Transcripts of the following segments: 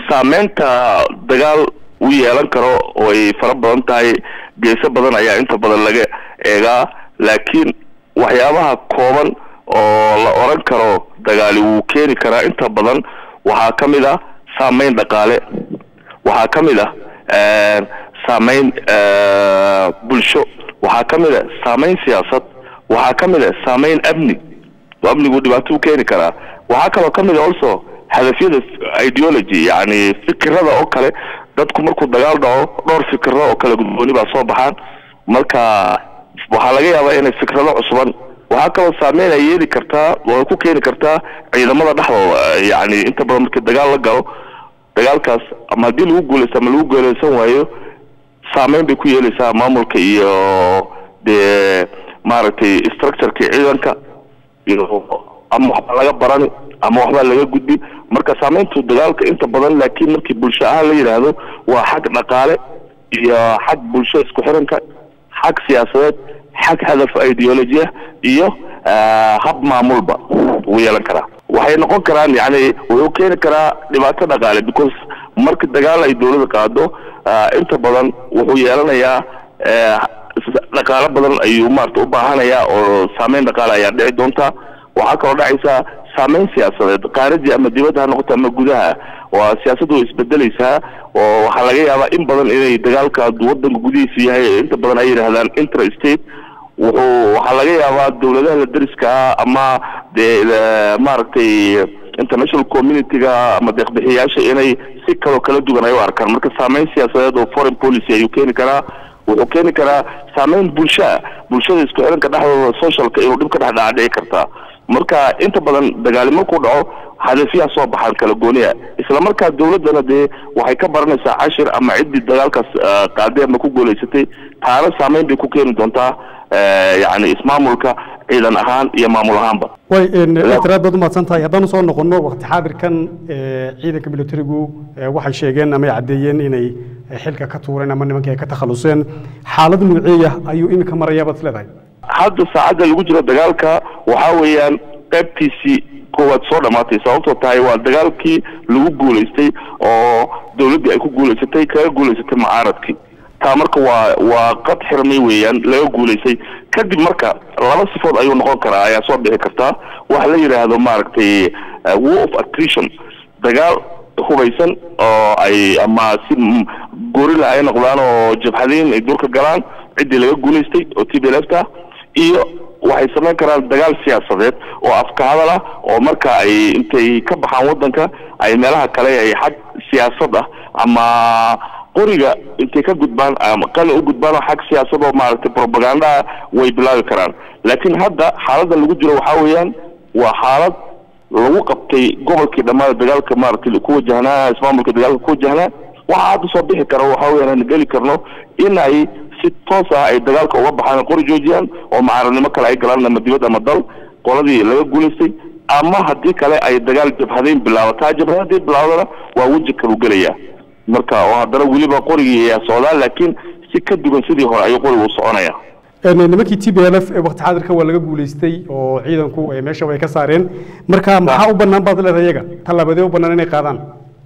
saameynta dagaal u yeelan karo way fara badan tahay geeso badan ayaa inta badan laga eegaa laakiin waxyaabaha kooban oo la oran karo dagaali wuu keeni karaa inta badan waxaa ka mid ah saameyn dhaqaale waxaa ka mid ah saameyn bulsho waxaa ka mid a saameyn siyaasad waxaa ka mid a saameyn amni oo amnigu dhibaato u keeni karaa waxaa kaloo ka mid a also hadafyada ideology yani fikirada oo kale dadku markuu dagaal dhaco dhowr fikiro oo kale gudbooni baa soo baxaan marka waxaa laga yaabaa inay fikrado cusuban waxaa kaloo saameyn ay yeeli kartaa oo ay ku keeni kartaa ciidamada dhexdooda yani inta badan markii dagaal la galo dagaalkaas ama haddii lagu guuleysto ama lagu guuleysan waayo saameyn bay ku yeeleysaa maamulka iyo dee maaragtay structureka ciidanka iyo ama waxbaa laga barani ama waxbaa laga gudbi marka saameyntu dagaalka inta badan laakiin markii bulsho ahaan la yidhaahdo waa xag dhaqaale iyo xag bulsho isku xiranka xag siyaasadeed xag hadaf ideolojiya iyo hab maamulba wuu yeelan karaa waxay noqon karaan yani wuxuu keeni karaa dhibaato dhaqaale because marka dagaal ay dawlada qaado inta badan wuxuu yeelanayaa dhaqaalo badan ayuu maarata u baahanayaa oo saameyn dhaqaale ayaa dhici doonta waxaa kaloo dhacaysaa saameyn siyaasadeed qaaradi ama dibadda ha noqoto ama gudaha waa siyaasaddu way isbedeleysaa oo waxaa laga yaabaa in badan inay dagaalka wadanka gudihiisa yahay inta badan ay yidhaahdaan interstate wuxuu waxaa laga yaabaa dawladaha la deriska ah ama dee maaragtay international community-ga ama deeqbixiyaasha inay si kaloo kala duwan ay u arkaan marka saameyn siyaasadeed oo foreign policy ayuu keeni karaa wuxuu keeni karaa saameyn bulshaa bulshada isku xiranka dhexdooda socialka inuu dhib ka dhex dhaca dhici kartaa marka inta badan dagaali markuu dhaco hadafyaha soo baxaan kala gooniya isla markaa dawladdana dee waxay ka baranaysaa cashir ama ciddii dagaalkaas qaaday ama ku guuleysatay taana saameyn bay ku keeni doontaa yani ismaamulka ciidan ahaan iyo maamul ahaanba way tiraad baad umahadsan tahay haddaan usoo noqono waqti xaadirkan ciidanka militarigu waxay sheegeen ama ay caddeeyeen inay xilka ka tuureen ama nimankii ay ka takhaluseen xaalad nuuceeya ayuu iminka marayaa baad isleedahay hadda saacadda lagu jiro dagaalka waxaa weeyaan qaybtiisii koowaad soo dhamaatay sababtoo tahay waa dagaalkii lagu guulaystay oo dawladdii ay ku guulaysatay kaga guulaysatay mucaaradkii taa marka waa waa qad xirmay weeyaan laga guulaysay kadib marka laba sifood ayuu noqon karaa ayaa soo bixi kartaa waxa la yidhaahdo maaragtay war of attrition dagaal hubaysan oo ay ama si gorila ay noqdaan oo jabhadayn ay durka galaan ciddii laga guulaystay oo t b lfta iyo waxay samayn karaan dagaal siyaasadeed oo afka hadal ah oo marka ay intay ka baxaan waddanka ay meelaha kale ay xag siyaasad ah ama qoriga intay ka gudbaan ama qali u gudbaan oo xag siyaasad oo maaragtay propagandaa way bilaabi karaan laakiin hadda xaaladan lagu jiro waxaa weeyaan waa xaalad lagu qabtay gobolkii dhammaada dagaalka maaragtay ku wajahnaa ismaamulka dagaalka ku wajahnaa waxaa hadda soo bixi kara waxaa weeyaan aan geli karno in ay si toos ah ay dagaalka uga baxaan qori joojiyaan oo mucaaradnimo kale ay galaan ama dibad ama dal qoladii laga guulaystay ama haddii kale ay dagaal jabhadayn bilaabataa jabhada haddii bilaabadana waa weji kalu gelayaa marka oo haddana weliba qorigii ayaa socdaa laakiin si ka duwan sidii hore ayuu qorigu u soconaya nimankii t b l f waqti xaadirka waa laga guulaystay oo ciidanku meesha way ka saareen marka maxaa u banaan baad leedahay iyaga tallaabadee u banaan inay qaadaan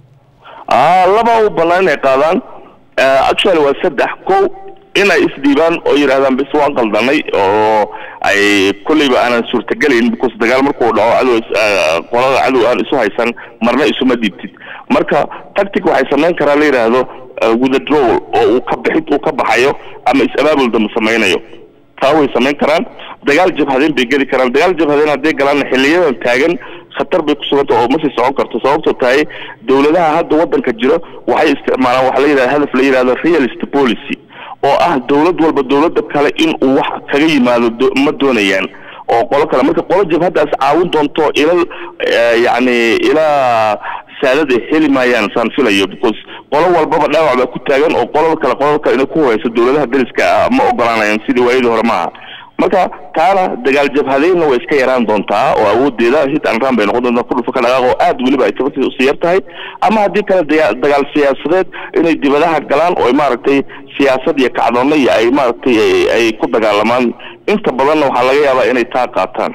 laba u banaan inay qaadaan actually waa saddex ko inay isdhiibaan oo yidhahdaan bis waan qaldanay oo ay kolleyba aanan suurtagelayn because dagaal markuu dhaco cadow qolada cadow aan isu haysan marna isuma dhiibtid marka tactic waxay samayn karaa la yidhaahdo withdrawal oo uu ka bixid uu ka baxayo ama is-abaabul dama samaynayo taa way samayn karaan dagaal jabhadeen bay geli karaan dagaal jabhadeen hadday galaan xiliyadan taagan khatar bay ku suganta oo ma sii socon karto sababtoo tahay dawladaha hadda waddanka jiro waxay isticmaalaan waxa la yidhahda hadaf la yidhahdo realist policy oo ah dawlad walba dawladda kale in uu wax kaga yimaado ma doonayaan oo qolo kale marka qolo jabhaddaas caawin doonto ila yacni ilaa saadad ay heli maayaan saan filayo because qolo walbaba dhaawac baa ku taagan oo qolada kale qolada kale inay ku horeyso dawladaha deriska ah ma ogolaanayaan sidii waayadii hore maaha marka taana dagaal jabhadeynna way iska yaraan doontaa oo awoodeeda hit and run bay noqon doontaa ku dhufa ka dhaqaaq oo aad weliba ay tabarteeda usii yar tahay ama haddii kale daga dagaal siyaasadeed inay dibadaha galaan oo maaragtay siyaasad iyo kacdoonna iyo ay maaragtay ay ku dagaalamaan inta badanna waxaa laga yaabaa inay taa qaataan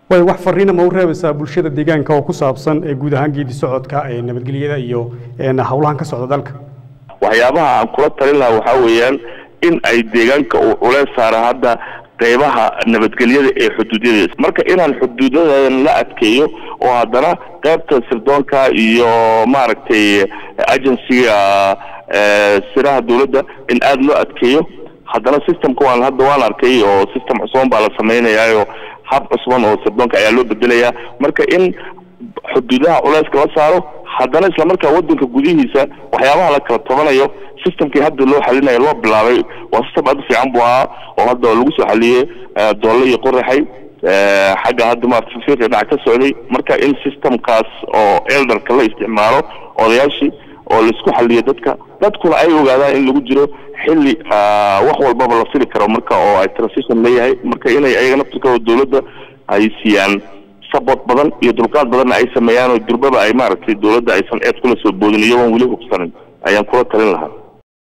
way wax fariina ma u reebaysaa bulshada deegaanka oo ku saabsan ee guud ahaan geedi socodka ee nabadgelyada iyo een howlahan ka socda dalka waxyaabaha aan kula talin lahaa waxaa weeyaan in ay deegaanka uu culeys saara hadda qeybaha nabadgelyada ee xuduudyada marka inaan xuduudadan la adkeeyo oo haddana qeybta sirdoonka iyo maaragtay agencyga siraha dowladda in aada loo adkeeyo haddana systemka waan hadda waan arkay oo system cusuban baa la sameynayaayo hab cusban oo sirdoonka ayaa loo bedelayaa marka in xuduudaha culeyska la saaro haddana islamarkaa wadanka gudihiisa waxyaabaha la kala tabanayo systemkii hadda loo xalinayo loo bilaabay waa system aad u fiican buu ahaa oo hadda lagu soo xaliyey doolle iyo qoraxay xagga hadda maarata fifiiqi dhac ka socday marka in systemkaas oo elderka la isticmaalo odayaashii oo laisku xaliyo dadka dadkuna ay ogaadaan in lagu jiro xilli wax walbaba la fili karo marka oo ay transition leeyahay marka inay ayaga naftirkooda dowladda ay siiyaan support badan iyo dulqaad badanna ay sameeyaan oo durbaba ay maaragtay dowladda aysan eed kula soo boodin iyagoon weli hubsanin ayaan kula talin lahaa